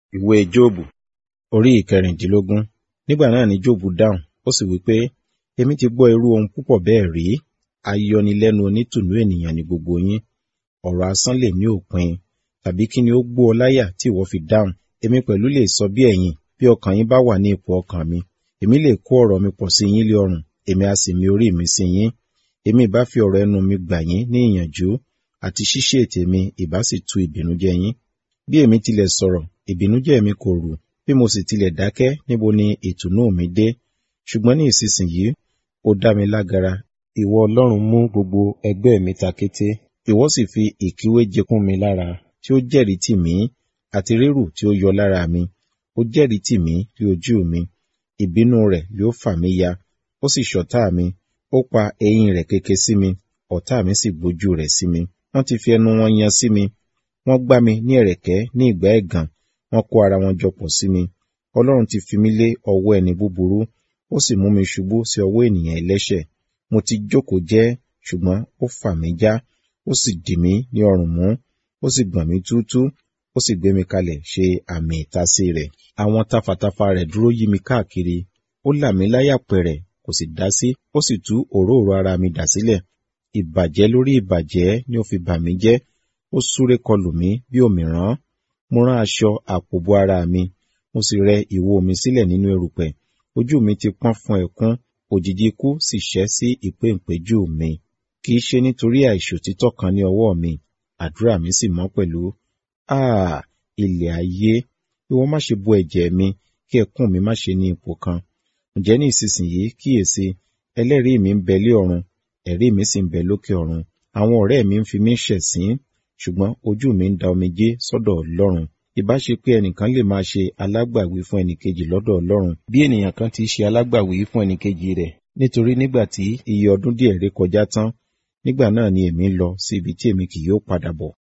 Ìwé Jóòbù orí ìkẹrìndínlógún. Nígbà náà ni Jóòbù dáhùn, ó sì wí pé, Èmi ti gbọ́ irú ohun púpọ̀ bẹ́ẹ̀ rí. Ayọnilẹ́nu onítùnú ènìyàn ni gbogbo yín. Ọ̀rọ̀ asán lè ní òpin. Tàbí kí ni ó gbó ọ láyà tí ìwọ fi dáhùn? Èmi pẹ̀lú lè sọ bí ẹ̀yin, bí ọkàn yín bá wà ní ipò ọkàn mi. Èmi lè kó ọ̀rọ̀ mi pọ̀ sí yín lé ọrùn, èmi a sì mi orí mi sí yín. Èmi ìbá fi ọ̀rọ̀ ẹnu mi gbà yín ní ìyànjú, àti ṣíṣe ètè mi ìbá sì tu ìbìnújẹ́ yín. Bí èmi tilẹ̀ sọ̀rọ̀, ìbìnújẹ́ mi kò rù. Bí mo sì tilẹ̀ dákẹ́, níbo ni ìtùnú mi dé? Ṣùgbọ́n ní ìsinsìnyí, ó dá mi lágara. Ìwọ Ọlọ́run mú gbogbo ẹgbẹ́ mi ta kété. Ìwọ sì fi ìkíwéje kún mi lára, tí ó jẹ́rìí tì mí, àti rírù tí ó yọ lára mi. Ó jẹ́rìí tì mí rí ojú mi. Ìbínú rẹ̀ yóò fà mí ya. Ó sì ṣọ̀tá mi. Ó pa eyín rẹ̀ keke sí mi. Ọ̀tá mi sì gbójú rẹ̀ sí mi. Wọ́n ti fi ẹnu wọn yan sí mi. Wọ́n gbá mi ní ẹ̀rẹ̀kẹ́ ní ìgbà ẹ̀gàn. Wọ́n kó ara wọn jọ pọ̀ sí mi. Ọlọ́run ti fi mí lé ọwọ́ ẹni búburú. Ó sì mú mi ṣubú sí ọwọ́ ènìyàn ẹlẹ́ṣẹ̀. Mo ti jókòó jẹ́, ṣùgbọ́n ó fà mí já. Ó sì dì mí ní ọrùn mú. Ó sì gbọ̀n mí túútúú. Ó sì gbé mi kalẹ̀ ṣe àmì ìtasí rẹ̀. Àwọn tafàtafà rẹ̀ dúró yí mi káàkiri. Ó là mí láyà pẹ̀rẹ̀, kò sì dá sí. Ó sì tú òróòro ara mi dà sílẹ̀. Ìbàjẹ́ lórí ìbàjẹ́ ni ó fi bà mí jẹ́. Ó súré kọlù mí bí òmìrán. Mo rán aṣọ àpò bo ara mi. Mo sì rẹ ìwo mi sílẹ̀ nínú erùpẹ̀. Ojú mi ti pọ́n fún ẹkún. Òjìji ikú sì ṣẹ́ sí ìpéǹpéjú mi. Kì í ṣe nítorí àìṣòtítọ́ kan ní ọwọ́ mi. Àdúrà mi sì mọ́ pẹ̀lú. Áà! Ilẹ̀ ayé! Ìwọ má ṣe bo ẹ̀jẹ̀ mi, kí ẹkún mi má ṣe ní ipò kan. Ǹjẹ́ ní ìsinsìnyí kíyèsi, ẹlẹ́rìí mi ń bẹ lé ọ̀run, ẹ̀rí mi sì ń bẹ lókè ọ̀run. Àwọn ọ̀rẹ́ mi ń fi mí ṣẹ̀sín, ṣùgbọ́n ojú mi ń da omijé sọ́dọ̀ Ọlọ́run. Ìbá ṣe pé ẹnìkan lè máa ṣe alágbàwí fún ẹnìkejì lọ́dọ̀ Ọlọ́run, bí ènìyàn kan ti ṣe alágbàwí fún ẹnìkejì rẹ̀. Nítorí nígbà tí iye ọdún díẹ̀ ré kọjá tán, nígbà náà ni èmi ń lọ sí ibi tí èmi kì yóò padà bọ̀.